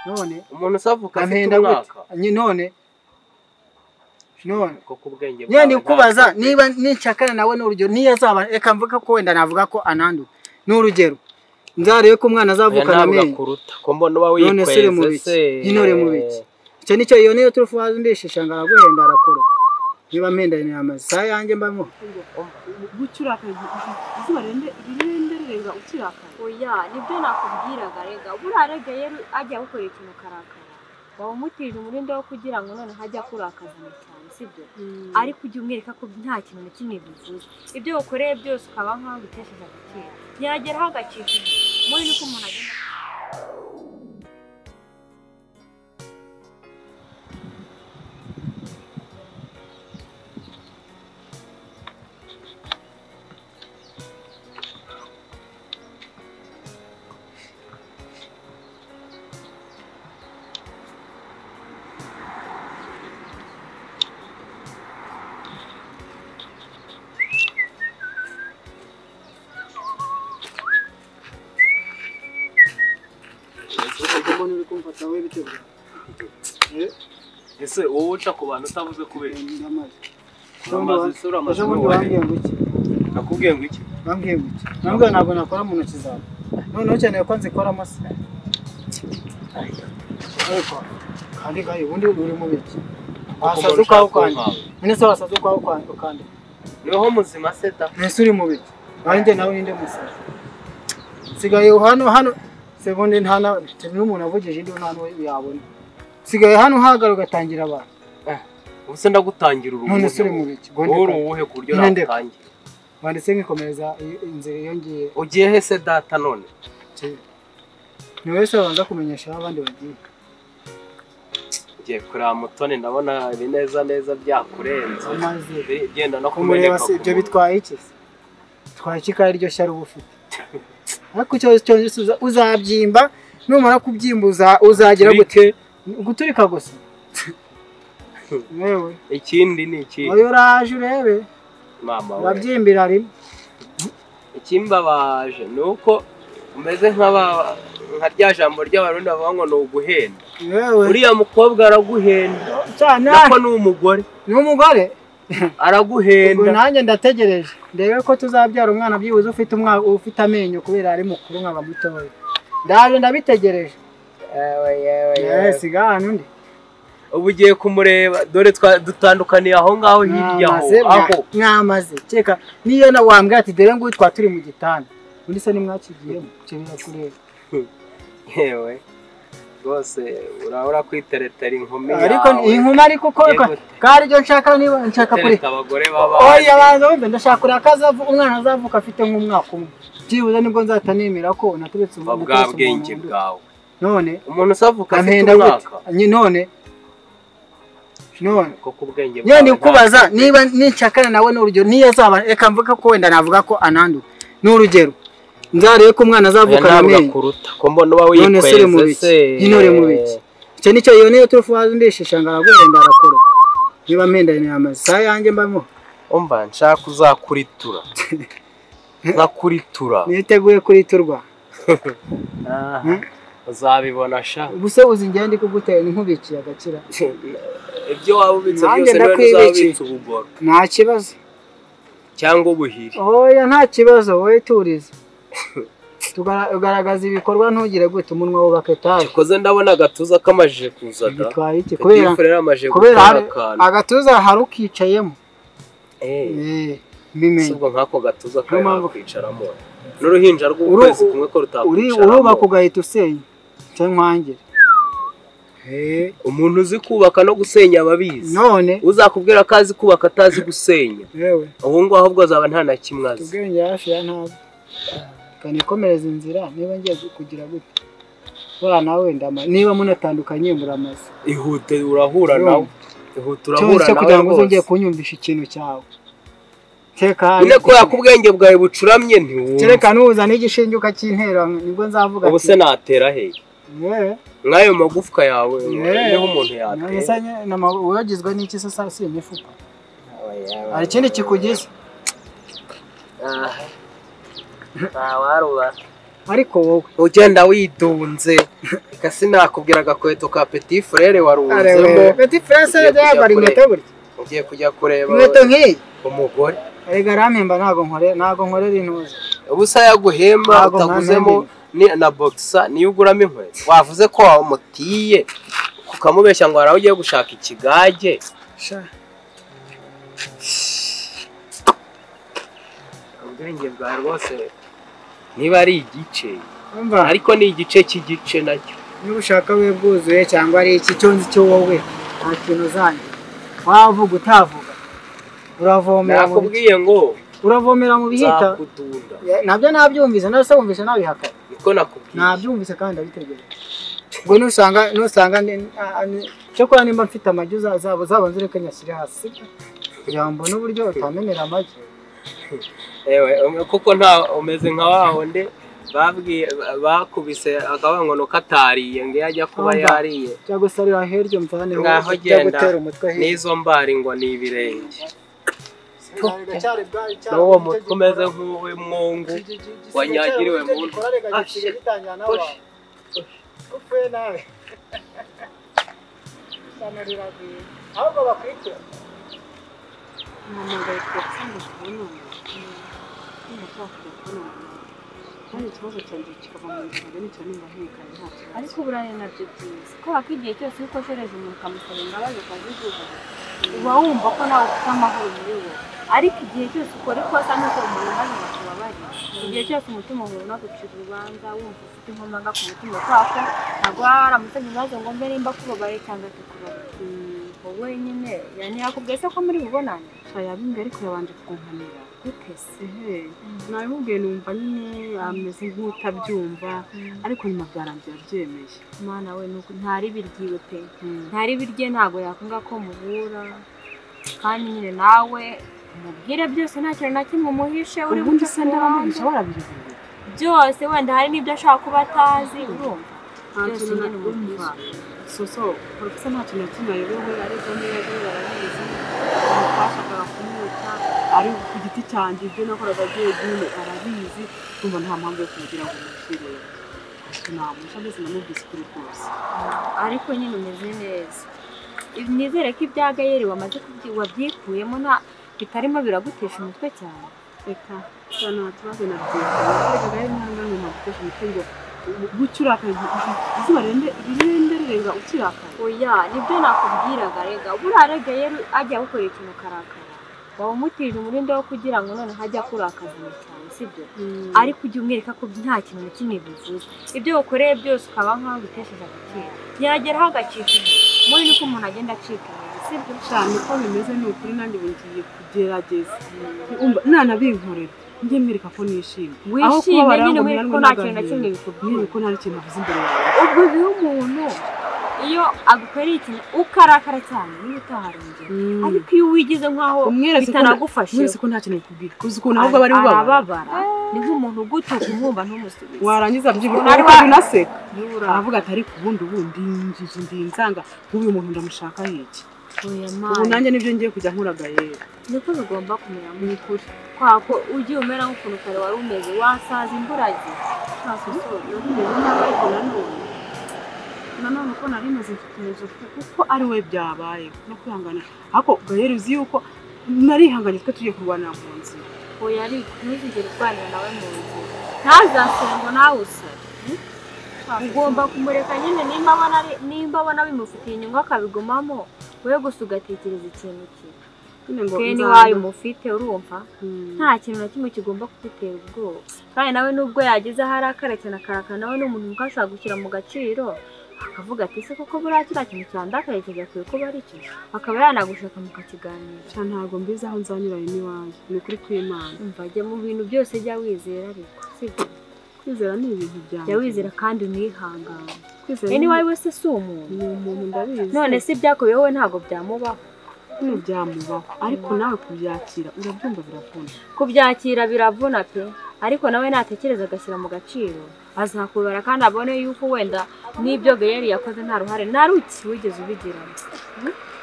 none umuntu usavuka afite ampenda umwaka gute none none kuko ubwenge nyine bwawe ndikubaza ntabwo- niba nicakana nawe ni urugero niyo azaba reka mvuga ko wenda navuga ko ananduye ni urugero nzarebe ko umwana Oya, azavukana ntabwo amenyo akuruta ko mbona uba none se uri mu wikweze biki nyine uri mu biki icyo nicyo iyo niyo turi fuhaza ndishisha ngo araguhenda arakora niba mpendanye amazi saa yanjye mbamo gucurakaye izuba rende- rirenderereza ukirakaye oya nibyo nakubwiraga rega buraregeye ajya gukora ikintu karakara waba umutije umurinde wo kugira ngo none hajya kurakazana cyane sibyo ariko ujye umwereka ko nta kintu na kimwe bivuze ibyo ukoreye byose ukaba nk'aho bitesheje agaciro ntiyageraho agacikije muri nuko umuntu agenda ese wowe uca ku bantu utavuze kubera Uramaze amazi isura amazi ejo bundi bambwiye n'uwariye ngo iki nakubwiye ngo iki bambwiye ngo iki nambwiye ntabwo nakora mu ntoki zawe noneho ukeneye ko nzikora amase ariko kandi kayo ubundi uri mu biki wasaze ukwawe ukandika none se wasaze ukwawe ukwa- ukandika niho muzima seta mbese uri mu biki nanjye nawe ninde musaza nsigaye hano hano sebundi nta na n'umuntu avugije indi nta n'uwo yabona nsigaye hano uhagara ugatangira abantu ubu se ndagutangira urugo none se uri mu biki wowe uri uwuhe ku buryo Nyine ndeka. natangira wanditse nk'ikomeza i- inzira yongeye ugiye he se data none ni wowe se wabanza kumenyesha aho abandi bagiye ugiye kureba mutoni ndabona ibineza neza byakurenze amaze Biri- byenda no kumureba kumeneka se ibyo ku muntu. bitwaye iki se bitwaye iki kandi iryo shya uba ufite ariko icyo cyose uza- uzabyimba numara kubyimba uza- uzagira Turi- gute guturika gusa yewe ikindi ni iki wowe uraje urebe mama we urabyimbira rimwe ikimbabaje ni uko umeze nk'aba- nka rya jambo ry'abarundi bavuga ngo ni uguhenda yewe uriya mukobwa araguhenda cyane nako ni umugore ni umugore ubwo araguhenda nanjye ndategereje ndebe ko tuzabyara umwana byibuze ufite umwa- ufite amenyo kubera ari mukuru nkaba mutoya ndaje ndabitegereje yewe siga hano undi ubu ugiye kumureba dore twa- dutandukaniye aho ngaho hirya aho Mwamaze- aho mwamaze keka niyo na wambwira ati dore nguyu twa turi mu gitanda undi se nimwakigiyemo icyo birakureba yewe rwose urabura kwiteretera inkumi ariko yawe inkumi ariko ko Yego. kandi ibyo nshaka niba nshaka kure itereta abagore b'abandi oya banza wumve ndashaka kureba ko azavu- umwana azavuka afite nk'umwaka umwe byibuze nibwo nzahita nemera ko naturetse ba umuntu bwa bwenge bwawe none umuntu usavuka afite ampenda umwaka gute Nyi- none none kuko ubwenge nyine ntabwo- ndikubaza niba nicakana nawe ni urugero niyo azaba reka mvuga ko wenda navuga ko ananduye ni urugero nzarebe ko umwana Oya, azavukana ntabwo amenyo akuruta ko mbona uba none se uri mu wikweze biki se nyine uri mu biki icyo nicyo iyo niyo turi fuhaza ndishisha ngo araguhenda arakora niba mpendanye amazi saa yanjye mbamo umva nshaka uzakuritura nkakuritura niteguye kuriturwa Ah, Hmm? uzabibona sha ubuse uzi njyewe ndi kugutera nkubikiye agakira ibyo waba ubitse Nanjye byose niwe ndakwibiki. uzabitse ubugoro nta kibazo cyangwa ubuhiri oya nta kibazo wowe turize tugaragaza ibikorwa ntugire gute umunwa wubaka etaje koze ndabona agatuza kamajije kuza da bitwaye iki kubera kubera amajije kubera gukora hari- akantu agatuza hari ukicayemo Eh, Eh, si mbimenye ubwo nk'ako gatuza kari mpamvu- hakwicaramo n'uruhinja Uru- rw'ukwezi kumwe ko uri urubaka rutakwicaramo ugahita usenya cyangwa nkwangire Eh, umuntu uzi kubaka no gusenya aba abizi none uzakubwira ko azi kubaka atazi gusenya yewe ubu ngubu ahubwo azaba nta na kimwe azi ubwenge hafi ya ntabwo kanikomereza inzira niba ngiye kugira gute buriya nawe ndama niba munatandukanye muramaze ihute urahura Urumva? nawe ihute urahura cyose kugira ngo nawe uzongere rwose kunyumvisha ikintu cyawe tekanye nyine kubera ko ubwenge bwawe bucuramye ntiwumva kereka nuza n'igishinjuka cy'intera nibwo nzavuga ubu se natera he yewe nk'ayo magufwa yawe Yeah. niho umuntu Nonese yatera nye- nama- wagizwe n'iki se saa si imifuka hari ikindi kikugize ntawarubara ariko wowe ugenda widunze reka sinakubwira agakweto ka petit frere warunzemo arebe peti furanse yambara inkweto gutya ugiye kujya kureba inkweto nk'iyi umugore erega arampemba ntabwo nkore ntabwo nkorera intuza ubusa yaguhemba Ntabwo utaguzemo nta ni- na boxer niyo uguramo inkweto wavuze ko wamutiye ukamubeshya ngo hari aho ugiye gushaka ikigage sha ubwenge bwawe rwose niba ari igice umva ariko ni igice cy'igice nacyo niba ushaka we bwuzuye cyangwa ari iki cyo nzi cyo wowe nta kintu uzanjye wavuga utavuga uravomera mu bi- nakubwiye ngo uravomera mu bihita nzakudunda Ya, nabyo nabyumvise nawe se wumvise nabihaka niko nakubwiye nabyumvise kandi ndabitegereje ubwo nusanga nusanga ndi- a- a- ni- cyokora nimba mfite amagi uza- uzaba uzabanza ureke nyashyire hasi sibyo? kugira ngo mbone uburyo utamenera amagi ewe um- kuko nta umeze nka wa wundi babwiye ba- bakubise akabangono katariye ngo iyo ajya kuba Umva. yariye cyangwa se ari ahirya umvane ngaho ujya genda gutera umutwe hirya n'izo mbari ngo ni ibirenge n'uwo n'uwo mutwe umeze nk'uwe mwungu wanyagiriwe mu nda Ashe. Osh. upfuye nawe ahubwo bakurikira umuhamagaye telefone kubonana niba twakujya kubonana kandi ikibazo cyanjye kikava mu nzira nicyo nimba hekanye nta kibazo ariko buraya nabyo byiza kubera ko igihe cyose iyo ukoshereje umuntu ukamusaba imbabazi ukazizuba uba wumva ko nawe ufite amahoro muri wowe ariko igihe cyose ukora ikosa nuko umuntu maze bakubabariye igihe cyose umutima uhura unagucira urubanza wumva ufite inkomanga ku mutima kwako ntabwo waba waramusabye ibibazo ngo mbe nimba kubabariye cyangwa tukubabariye wowe nyine yani yakubwiye se ko muri bubonane nshya yabimbwiye ariko yabanje kunkanira gute se ehe nabimubwiye numva nyine ameze nk'utabyumva ariko nyuma byarangiye abyemeye mwana we nuko ntari biryiwe pe ntari birye ntabwo yakunda ko muhura kandi nyine nawe umubwire byose nta kintu na kimwe umuhishe uri ubundi se gucakura hanze. ndabamugisha warabiribwiye byose wenda hari n'ibyo ashaka kuba atazi urumva nta Byose kintu na nyine kumva soso porofesa nta kintu na kimwe ayobewe ariko niba ayobewe arabizi twashakaga kumwica ari ku giti cyanjye ibyo nakoraga byonyine arabizi kumva nta mpamvu yo kumugira ngo umushyire namusha mbese namubwise ukuri kose ariko nyine umeze neza nizere ko ibya gayeri wamaze kubyi- wabyikuyemo nta bitarimo biragutesha umutwe cyane reka cyane nta kibazo na byinshi rero ntabwo nta gukoresha umutwe ngo gutyo urakaye izuba rirende rirenga ukirakaye oya nibyo nakubwiraga rega buriya rega yari ajya gukorera ikintu karakara waba umutije umurinde wo kugira ngo none hajya akurakazana cyane sibyo ariko ujya umwereka ko nta kintu na kimwe bivuze ibyo ukoreye byose ukaba nk'aho bitesheje agaciro yageraho agacika intege muri niko umuntu agenda acika intege sibyo cyane ko bimeze ni ukuri nanjye ubu ngiye kugerageza Umva, nanabinkorera njye mwereka ko nishimye Aho wishimye kubabara nyine ngo mwereka ko mwana nta w'umwana kintu na kimwe bikubwiye mwereka ko nta kintu avuze imbere yawe ubwo biba umuntu iyo agukoreye ikintu ukarakara cyane niba utaharongera ariko iyo uwigize nk'aho Umweretse ko- bitanagufashe mwese ko nta kintu kubwira uzi ukuntu ahubwo aba ari ubabara arababara ni nk'umuntu ugutuka umwumva ntumusubize warangiza byibura Ariko- ukajya unaseka niba aravuga ati ariko ubundi ubundi yinjije ndi inzanga nk'uyu muntu ndamushaka hiki urapfuye ubu amazi nanjye nibyo ngiye kujya nkoraga rero niko bigomba kumera mu ukuri kubera ko ugiye umera nk'ukuntu kare wari umeze wasaza imburagihe nta susubira Narumeze nabi ariko nanone nanone uko nari meze mfite inzu kuko ari we byabayeho no kwihangana ariko gahera uzi yuko narihanganye twe tugiye kurwanira mu nzira oya ariko ntuzigere urwanira nawe mu nzira ntazasore ngo nawe usare ugomba kumureka nyine nimba abona ari- nimba abona bimufitiye inyungu akabigumamo we gusa ugatekereza ikintu cye nyine ngo twe nzanga- n'iwayo mufite urumva Hmm. nta kintu na kimwe kigomba kugutera ubwoba kandi nawe nubwo yageze aho arakara cyane akarakara nawe ni umuntu kuko ashobora gushyira mu gaciro akavuga ati ese koko buriya kiriya kintu cyandakaye kigakwiye kuba ari cyo akaba yanagushaka mukakiganira Sha ntabwo mbizi aho nzanyuranye n'iwanjye ni ukuri kw'imana umva jya mu bintu byose jya wizera ariko sibyo kwizera ni ibintu byanjye jya wizera kandi unihangane kwizera rero ni iwawe wese si umuntu ni umuntu ndabizi none se ibyakubiye wowe ntabwo byamubaho bino byamubaho ariko nawe kubyakira urabyumva biravuna kubyakira biravuna pe ariko nawe natekereza agashyira mu gaciro azakubara kandi abone yuko wenda n'ibyo gayeri yakoze nta ruhare na ruki wigeze ubigiramo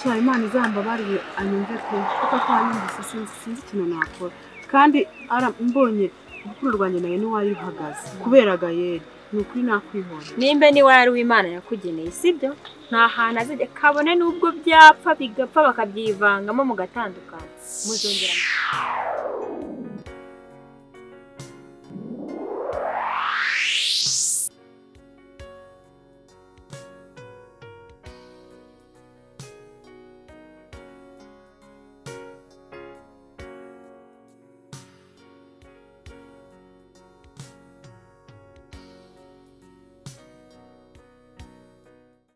sha imana izambabariye anyumve pe kuko atanyumvise sinzi sinzi ikintu nakora kandi ara- mbonye urukundo rwanjye nawe ntiwari ruhagaze kubera gayeri ni ukuri nakwihorera nimba niwe ari uw'imana yakugeneye sibyo nta hantu azajya kabone n'ubwo byapfa bigapfa bakabyivangamo mugatandukana muzongera